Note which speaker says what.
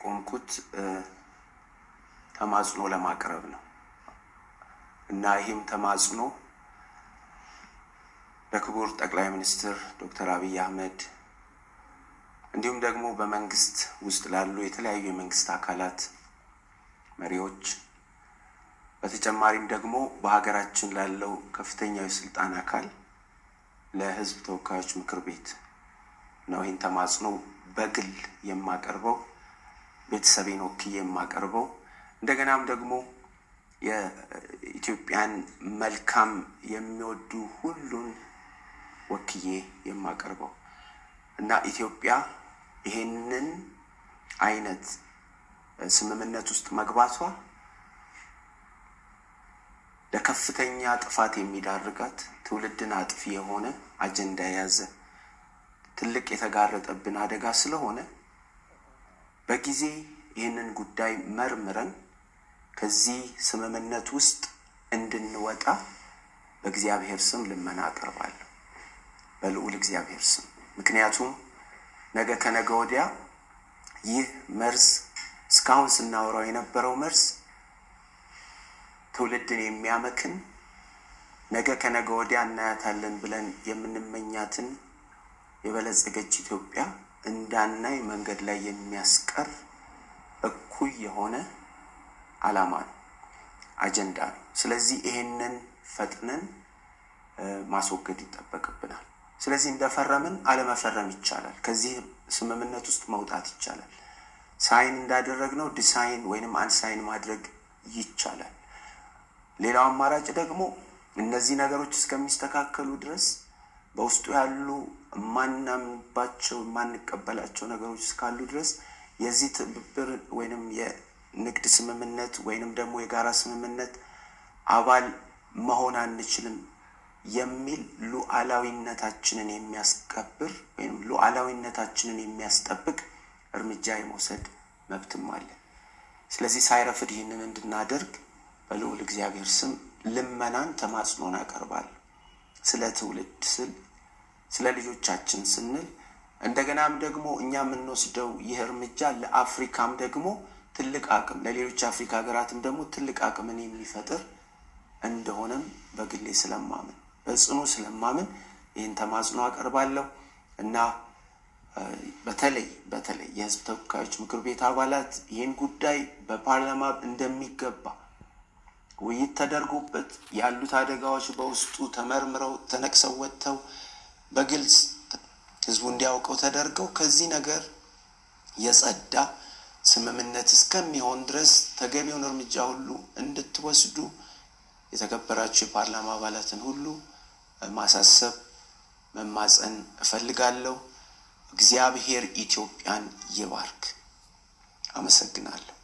Speaker 1: የቆምኩት ተማጽኖ ለማቅረብ ነው እና ይህም ተማጽኖ ለክቡር ጠቅላይ ሚኒስትር ዶክተር አብይ አህመድ እንዲሁም ደግሞ በመንግስት ውስጥ ላሉ የተለያዩ የመንግስት አካላት መሪዎች በተጨማሪም ደግሞ በሀገራችን ላለው ከፍተኛው የስልጣን አካል ለሕዝብ ተወካዮች ምክር ቤት ነው ይህን ተማጽኖ በግል የማቀርበው ቤተሰቤን ወክዬ የማቀርበው እንደገናም ደግሞ የኢትዮጵያን መልካም የሚወዱ ሁሉን ወክዬ የማቀርበው እና ኢትዮጵያ ይሄንን አይነት ስምምነት ውስጥ መግባቷ ለከፍተኛ ጥፋት የሚዳርጋት ትውልድን አጥፊ የሆነ አጀንዳ የያዘ ትልቅ የተጋረጠብን አደጋ ስለሆነ በጊዜ ይህንን ጉዳይ መርምረን ከዚህ ስምምነት ውስጥ እንድንወጣ በእግዚአብሔር ስም ልመና አቀርባለሁ። በልዑል እግዚአብሔር ስም። ምክንያቱም ነገ ከነገ ወዲያ ይህ መርዝ እስካሁን ስናወራው የነበረው መርዝ ትውልድን የሚያመክን ነገ ከነገ ወዲያ እናያታለን ብለን የምንመኛትን የበለጸገች ኢትዮጵያ እንዳናይ መንገድ ላይ የሚያስቀር እኩይ የሆነ ዓላማ ነው፣ አጀንዳ ነው። ስለዚህ ይሄንን ፈጥነን ማስወገድ ይጠበቅብናል። ስለዚህ እንደፈረምን አለመፈረም ይቻላል። ከዚህ ስምምነት ውስጥ መውጣት ይቻላል። ሳይን እንዳደረግነው ዲሳይን ወይንም አንሳይን ማድረግ ይቻላል። ሌላው አማራጭ ደግሞ እነዚህ ነገሮች እስከሚስተካከሉ ድረስ በውስጡ ያሉ የማናምንባቸው የማንቀበላቸው ነገሮች እስካሉ ድረስ የዚህ ትብብር ወይንም የንግድ ስምምነት ወይንም ደግሞ የጋራ ስምምነት አባል መሆን አንችልም የሚል ሉዓላዊነታችንን የሚያስከብር ወይም ሉዓላዊነታችንን የሚያስጠብቅ እርምጃ የመውሰድ መብትም አለ። ስለዚህ ሳይረፍድ ይህንን እንድናደርግ በልዑል እግዚአብሔር ስም ልመናን ተማጽኖን አቀርባለሁ። ስለ ትውልድ ስል ስለ ልጆቻችን ስንል እንደገናም ደግሞ እኛ የምንወስደው ይህ እርምጃ ለአፍሪካም ደግሞ ትልቅ አቅም ለሌሎች አፍሪካ ሀገራትም ደግሞ ትልቅ አቅምን የሚፈጥር እንደሆነም በግሌ ስለማምን በጽኑ ስለማምን ይህን ተማጽኖ አቀርባለሁ እና በተለይ በተለይ የሕዝብ ተወካዮች ምክር ቤት አባላት ይህን ጉዳይ በፓርላማ እንደሚገባ ውይይት ተደርጎበት ያሉት አደጋዎች በውስጡ ተመርምረው ተነቅሰው ወጥተው በግልጽ ህዝቡ እንዲያውቀው ተደርገው ከዚህ ነገር የጸዳ ስምምነት እስከሚሆን ድረስ ተገቢውን እርምጃ ሁሉ እንድትወስዱ የተከበራችሁ የፓርላማ አባላትን ሁሉ ማሳሰብ መማፀን እፈልጋለሁ። እግዚአብሔር ኢትዮጵያን ይባርክ። አመሰግናለሁ።